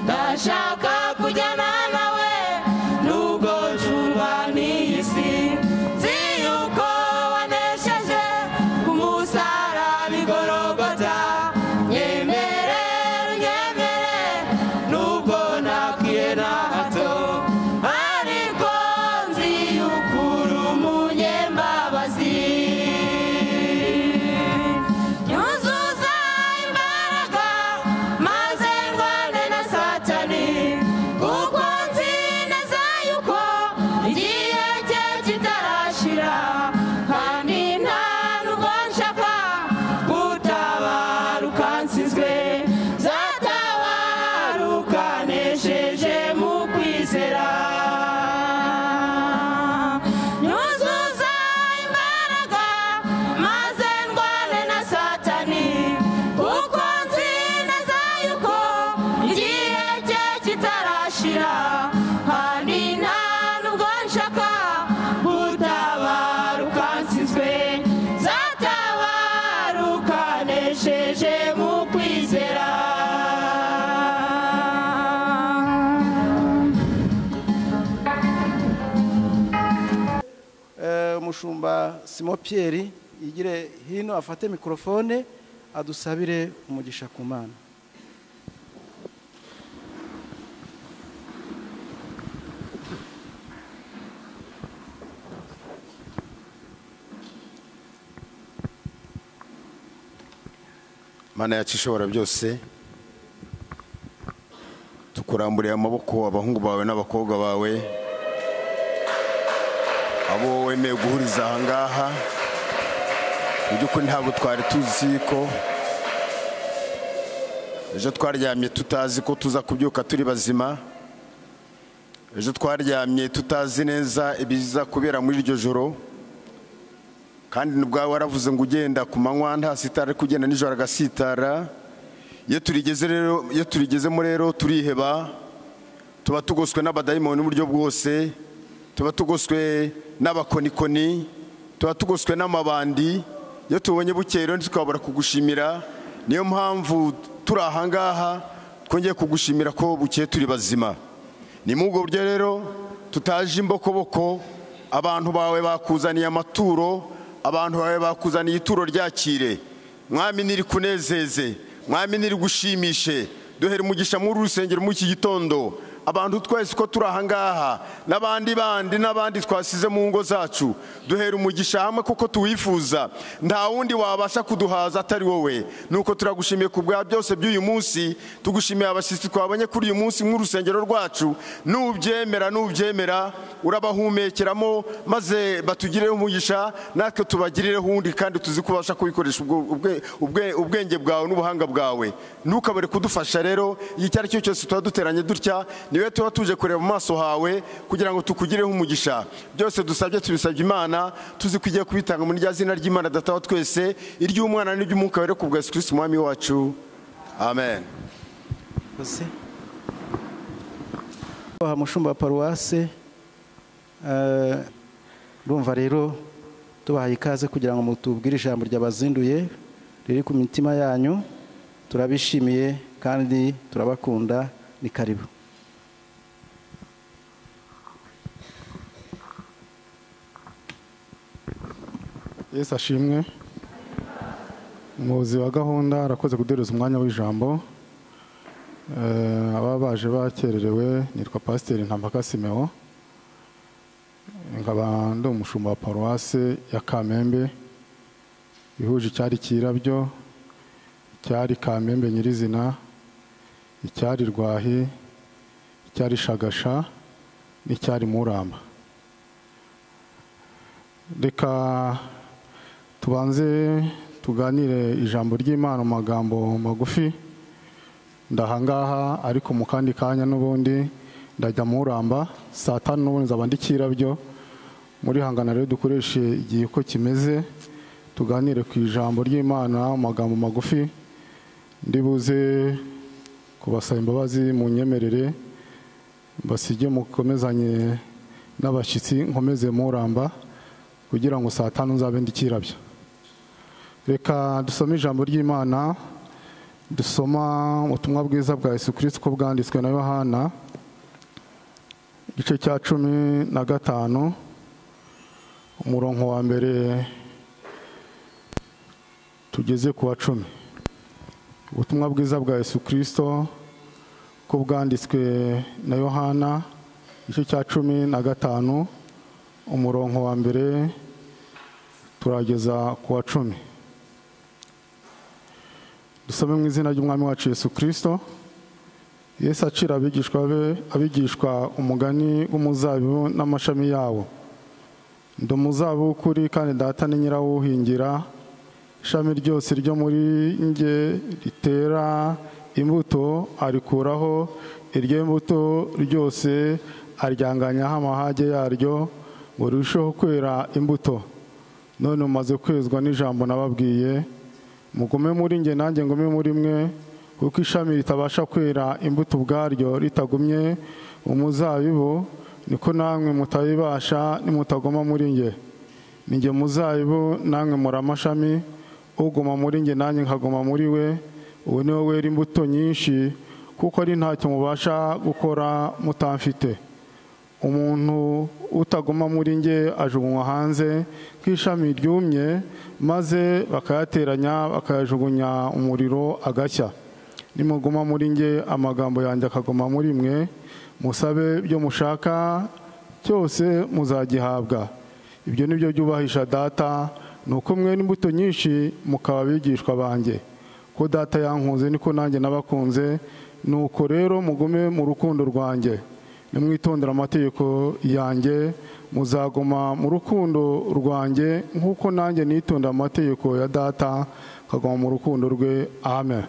ndashaka kujyana nawe nubwo ncurwa n'iyi si nzi yuko wanesheje ku musaraba igorogota nyemere nyemere nubwo nabwiye na hato ariko nzi yuko uri umunyembabazi nyuzuza imbaraga maze ndwane na satani kuko nzi neza yuko igihe cye kitarashira kandi nta nubwo nshaka gutabaruka nsizwe zatabaruka nesheje mu kwizera nyuzuza imbaraga maze ndwane na satani kuko nzi neza yuko igihe cye kitarashira kandi nta nubwo nshaka gutabaruka nsizwe zatabaruka nesheje mu kwizera Eh, umushumba simo piyeri yigire hino afate mikorofone adusabire umugisha ku mana mana yacu ishobora byose tukuramburiye amaboko abahungu bawe n'abakobwa bawe abo wemeye guhuriza ahangaha mu by'ukuri ntabwo twari tuzi ko ejo twaryamye tutazi ko tuza kubyuka turi bazima ejo twaryamye tutazi neza ibiza kubera muri iryo joro kandi ubwawe waravuze ngo ugenda ku manywa nta sitara ariko ugenda nijoro agasitara iyo turigeze rero iyo turigezemo rero turiheba tuba tugoswe n'abadayimoni n'uburyo bwose tuba tugoswe n'abakonikoni tuba tugoswe n'amabandi iyo tubonye bukeye rero ntitukabura kugushimira niyo mpamvu turi ahangaha twongeye kugushimira ko bukeye turi bazima ni muri ubwo buryo rero tutaje imbokoboko abantu bawe bakuzaniye amaturo abantu bawe bakuzaniye ituro ryakire mwami nirikunezeze mwami nirigushimishe duhere umugisha muri uru rusengero muri iki gitondo abantu twese ko turi ahangaha n'abandi bandi n'abandi twasize mu ngo zacu duhere umugisha hamwe kuko tuwifuza nta wundi wabasha kuduhaza atari wowe nuko turagushimiye ku bwa byose by'uyu munsi tugushimiye abashyitsi twabonye kuri uyu munsi nk'urusengero rwacu nubyemera nubyemera urabahumekeramo maze batugireho umugisha natwe tubagirireho uwundi kandi tuzi kubasha kubikoresha ubwo- ubwe- ubwe- ubwenge bwawe n'ubuhanga bwawe ntukabure kudufasha rero igihe icyo ari cyo cyose tuba duteranye dutya niwe tuba tuje kureba mu maso hawe kugira ngo tukugireho umugisha byose dusabye tubisabye imana tuzi ko igiye kubitanga muri rya zina ry'imana datawa twese iry'umwana n'iry'umwuka rero ku bwa yesu kirisiti umwami wacu amen Murakoze. Aha mushumba wa paruwase eh, urumva rero tubahaye ikaze kugira ngo mutubwire ijambo ryabazinduye riri ku mitima yanyu turabishimiye kandi turabakunda ni karibu yesu ashimwe umuyobozi wa gahunda arakoze kuduhereza umwanya w'ijambo Eh, ababa baje bakererewe nitwa pasiteri ntampaka simewo nkaba ndi umushumba wa paruwase ya kamembe ihuje icyari kirabyo icyari kamembe nyirizina icyari rwahi icyari shagasha n'icyari muramba reka tubanze tuganire ijambo ry'imana mu magambo magufi ndahangaha ariko mu kandi kanya n'ubundi ndajya mu uramba saa tanu n'ubundi nzaba ndi kirabyo muri hangana rero dukoreshe igihe uko kimeze tuganire ku ijambo ry'imana mu magambo magufi ndibuze kubasaba imbabazi mu nyemerere mbasige mukomezanye n'abashyitsi nkomeze muramba kugira ngo saa tanu nzabe ndi kirabyo reka dusome ijambo ry'imana dusoma ubutumwa bwiza bwa yesu kirisito uko bwanditswe na yohana igice cya cumi na gatanu umurongo wa mbere tugeze ku wa cumi ubutumwa bwiza bwa yesu kirisito uko bwanditswe na yohana igice cya cumi na gatanu umurongo wa mbere turageza ku wa cumi dusome mu izina ry'umwami wacu yesu kirisito yesu acira abigishwa be abigishwa umugani w'umuzabibu n'amashami yawo ndi umuzabibu w'ukuri kandi data ni nyirawuhingira ishami ryose ryo muri nge ritera imbuto arikuraho iryo mbuto ryose aryanganyaho amahage yaryo ngo rirusheho kwera imbuto none mumaze kwezwa n'ijambo nababwiye mugume muri nge nanjye ngume muri mwe kuko ishami ritabasha kwera imbuto ubwaryo ritagumye umuzabibu niko namwe mutabibasha nimutaguma muri nge ni nge muzabibu namwe muri amashami uguma muri nge nanjye nkaguma muri we uwo ni wo wera imbuto nyinshi kuko ari ntacyo mubasha gukora mutamfite umuntu utaguma muri nge ajugunywa hanze nk'ishami ryumye maze bakayateranya bakayajugunya umuriro agashya nimuguma muri nge amagambo yanjye akaguma muri mwe musabe ibyo mushaka cyose muzagihabwa ibyo ni byo byubahisha data ni uko mwe n'imbuto nyinshi mukaba abigishwa banjye ko data yankunze niko nanjye nabakunze ni uko rero mugume mu rukundo rwanjye nimwitondere amategeko yanjye muzaguma mu rukundo rwanjye nk'uko nanjye nitondera amategeko ya data nkaguma mu rukundo rwe amen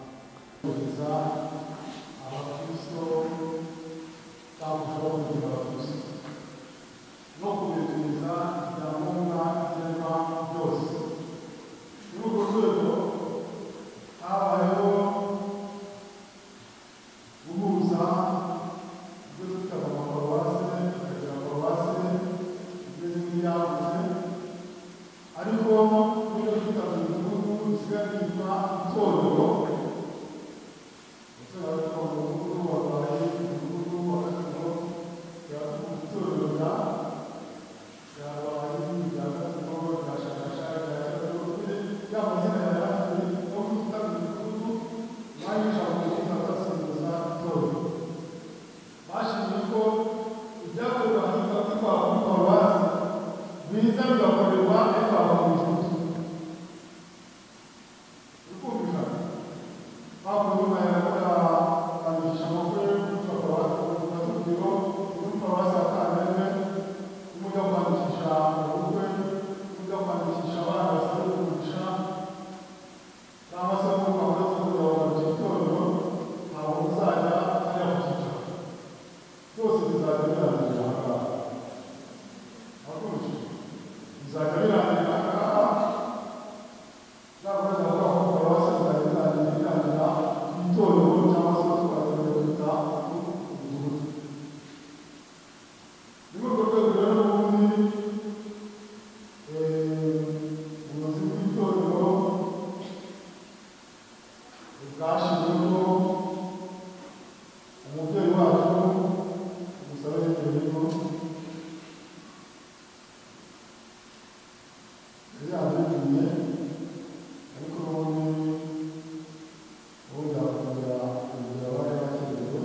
zashyizweho umubyeyi wacu umusabe w'igihugu yari yabitumye ariko ubundi ubundi akongera kugira abari bakenewe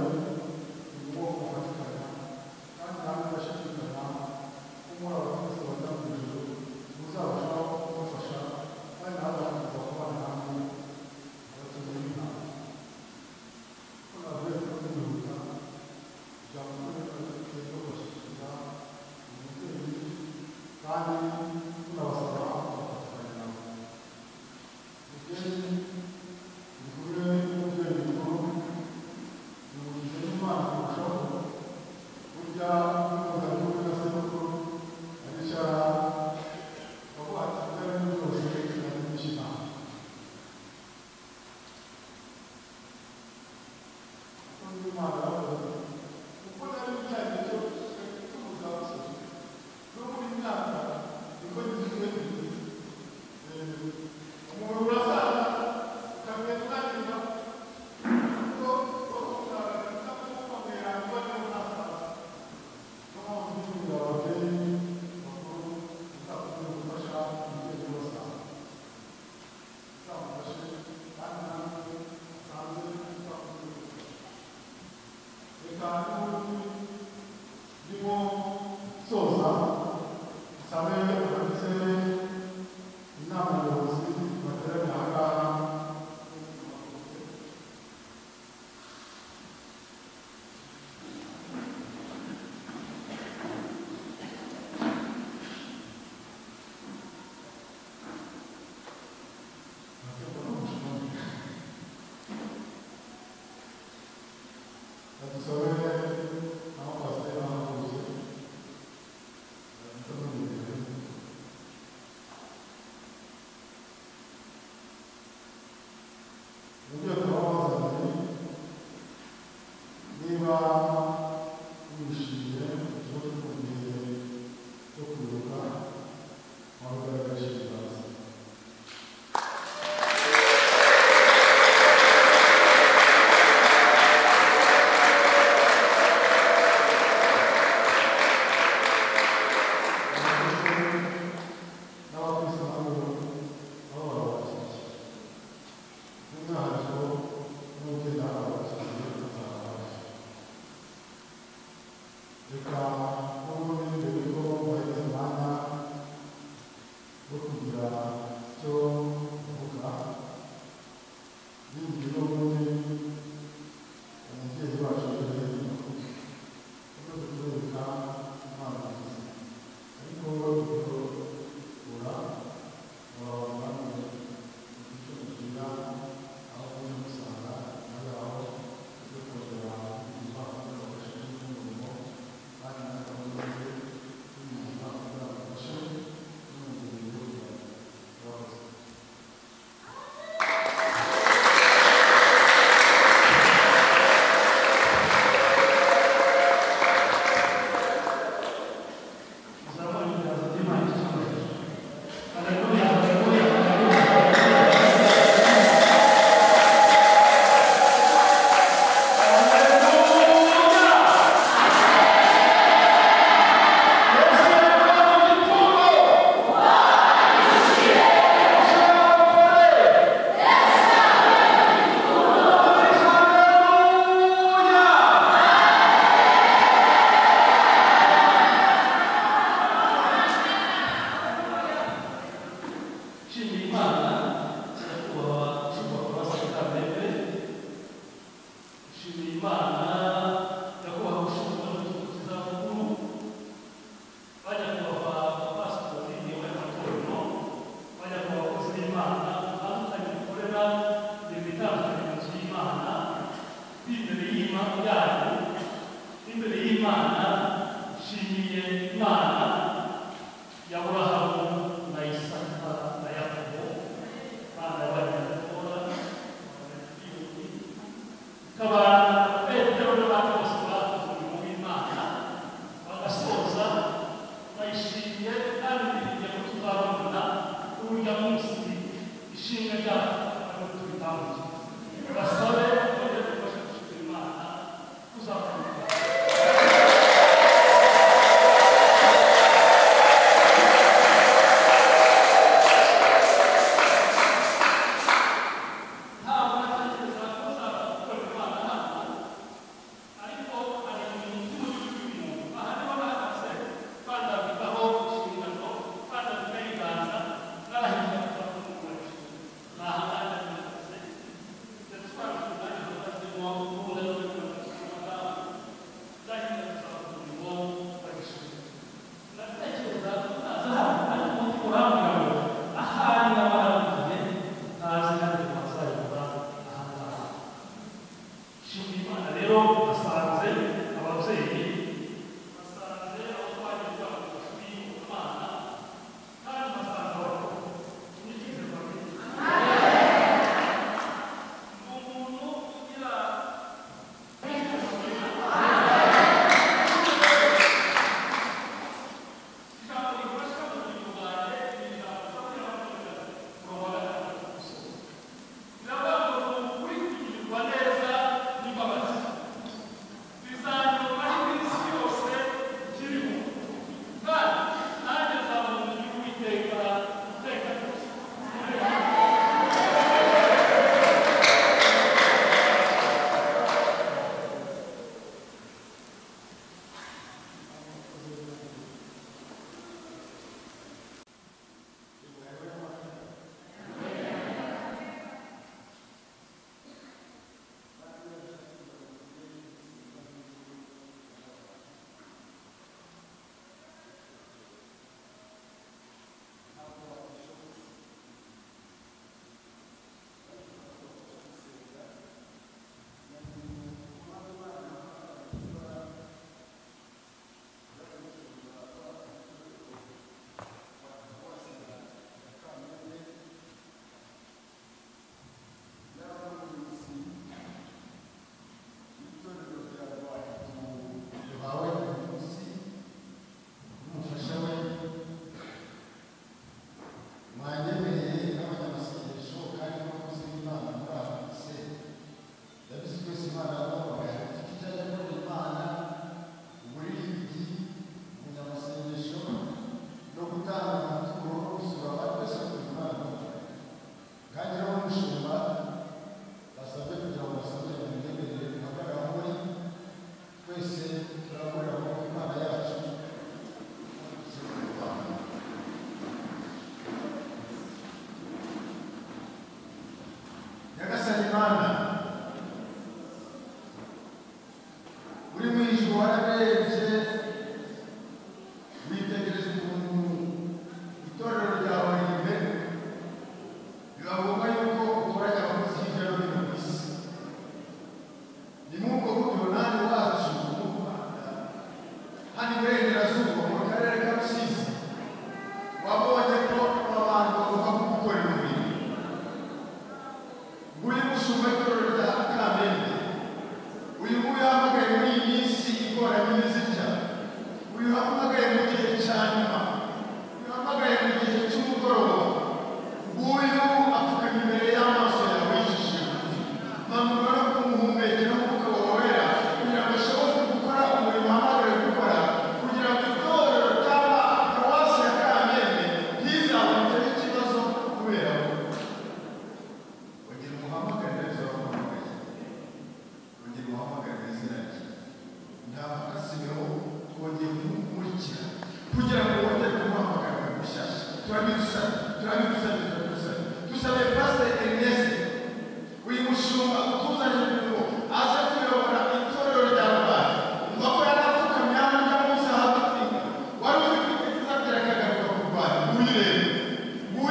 Thank you. kugira icyo mvuga bindi n'ubundi umubyeyi wacu yari yakubwiye no kutwereka impano nziza ariko guhora wabana icyo kugira aho uri gusanga nawe aho ujya kongera kugira ubafasha n'umurimo kandi n'akamaro That's why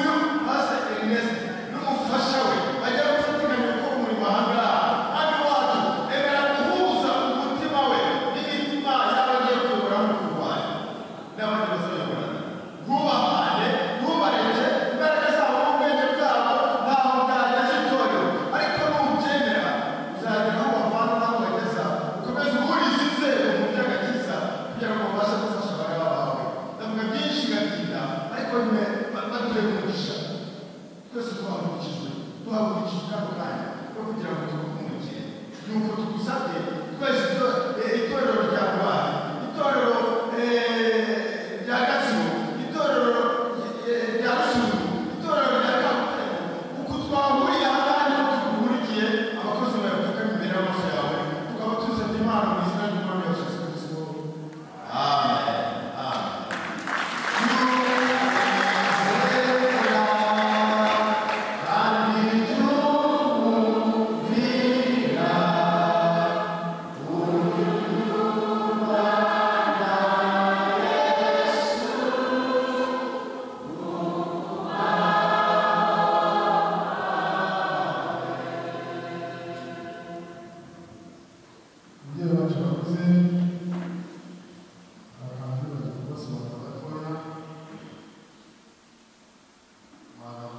ndetse n'umufasha we bajya gufatikanya gukora umurimo aha ngaha hano iwacu emera guhuza umutima we n'imitima y'abagiye kuyobora mu kurwanya n'abandi bazayoborana ntubahane ntubareke imbaraga zabo n'ubwenge bwabo ntaho bwageze itorero ariko nubyemera uzagera aho bavana n'aho bageza ukomeze uhurize inzego mu by'agakiza kugira ngo babashe gufasha abari bawe ndavuga byinshi gatinda ariko nyine batuye mu mugisha twese twahagurukijwe tuhagurukijwe kano kanya no kugira ngo tumuhumukire nuko tugusabye twese to- eh, itorero rya rubanda itorero eh, rya gatsibo itorero eh, rya rusumo itorero rya kabutare uko twahuriye aha kandi ko tugukurikiye abakozi bawe bakame imbere y'amaso yawe tukaba tuzanye impano mu izina ry'umwami wa yesu kirisito amen amen Ndiyo watu wakuze abakangurirwa kubasobanura batoya